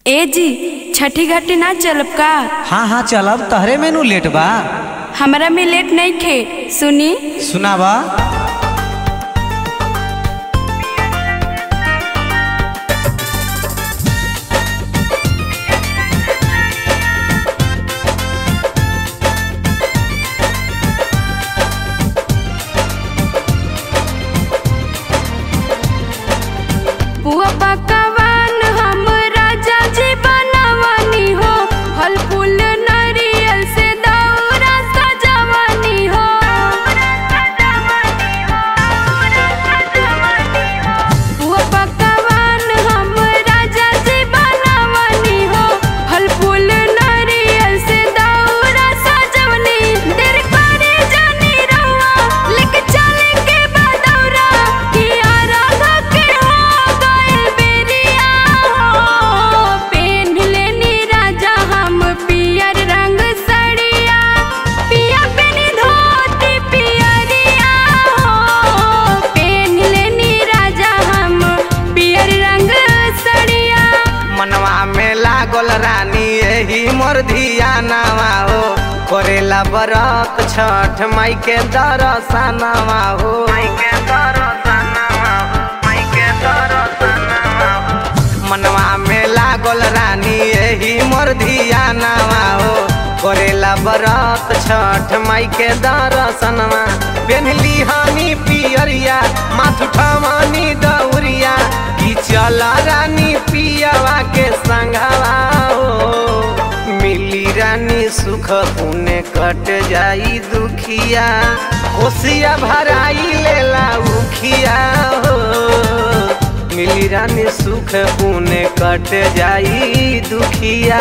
ए जी छठी घाटी ना चलब का हाँ हाँ चलब तहरे मेनू लेट बा हमरा में लेट नहीं खे सुनी सुनावा पुआ पकवान हम राजा जी बनवानी हो फल फूल नारियल से दौरा सजवानी हो पुआ पकवान हम राजा जी बनवानी हो फल फूल नारियल से दौरा सजवनी देर करे जानी रहुआ लेके चले के बदौरा किया राधा के हो गए बेरिया हो पेन लेनी राजा हम पियर रंग सड़िया पिया पेनी धोती पियरिया हो पेन लेनी राजा हम पियर रंग सड़िया मनवा में लागल रानी यही मोर धियानावा हो करेला बरत छठ माई के दरसनावा हो माई के दरसनावा हो माई के दरसनावा हो मनवा में लागल रानी यही मोर धियानावा हो करेला बरत छठ माई के दरसनवा पेन्हली हमी पियरिया माथ उठवानी दौरिया की चल रानी पियवा के संघवा हो मिली रानी सुख पुण्य कट जाई दुखिया होशिया भराई लेला उखिया हो मिली रानी सुख पुण्य कट जाई दुखिया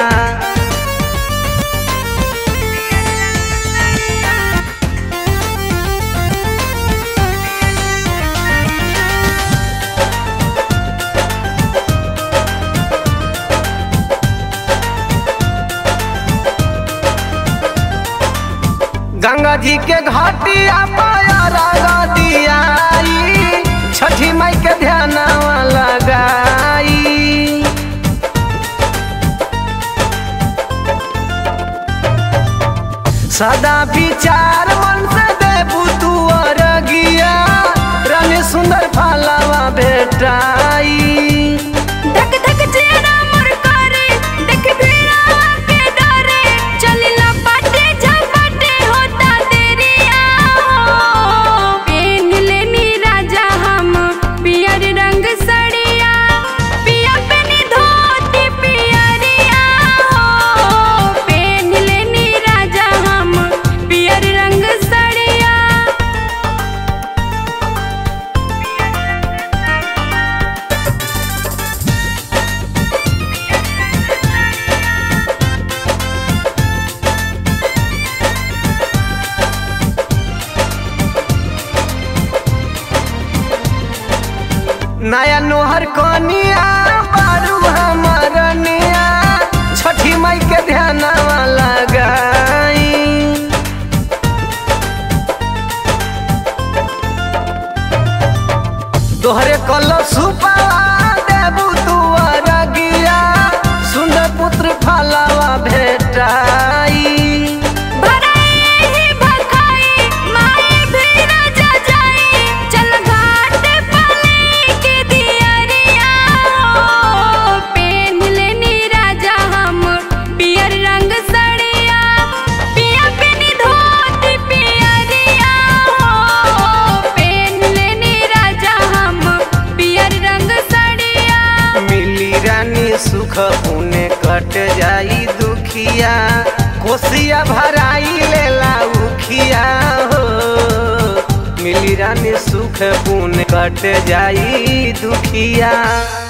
गंगा जी के घाटिया पाया दियाई छठी माई के ध्यान लगाई सदा विचार मन से देबू तू अरगिया रंग सुंदर फलवा भेटाई धक धक चेहरा मोर करे देख भीड़ा के डरे चलिला पाटे झपटे होता देरिया हो पेन लेनी राजा हम पियर रंग सड़िया पिया पेनी धोती पियरिया हो पेन लेनी राजा हम पियर रंग सड़िया नया नोहर कनिया बारू हमर निया छठी माई के ध्यान लगाई तोहरे कल सुपा देबू तू अरगिया सुंदर पुत्र फलवा भेटाई भराई ही भखाई माई भी राजा जाई चल घाट पले के दियरिया हो पेन लेनी राजा हम पियर रंग सड़िया पिया पेनी धोती पियरिया हो पेन लेनी राजा हम पियर रंग सड़िया मिली रानी सुख पुण्य कट जाई दुखिया कोसिया भराई लेला उखिया हो मिली रानी सुख पुण्य कट जाई दुखिया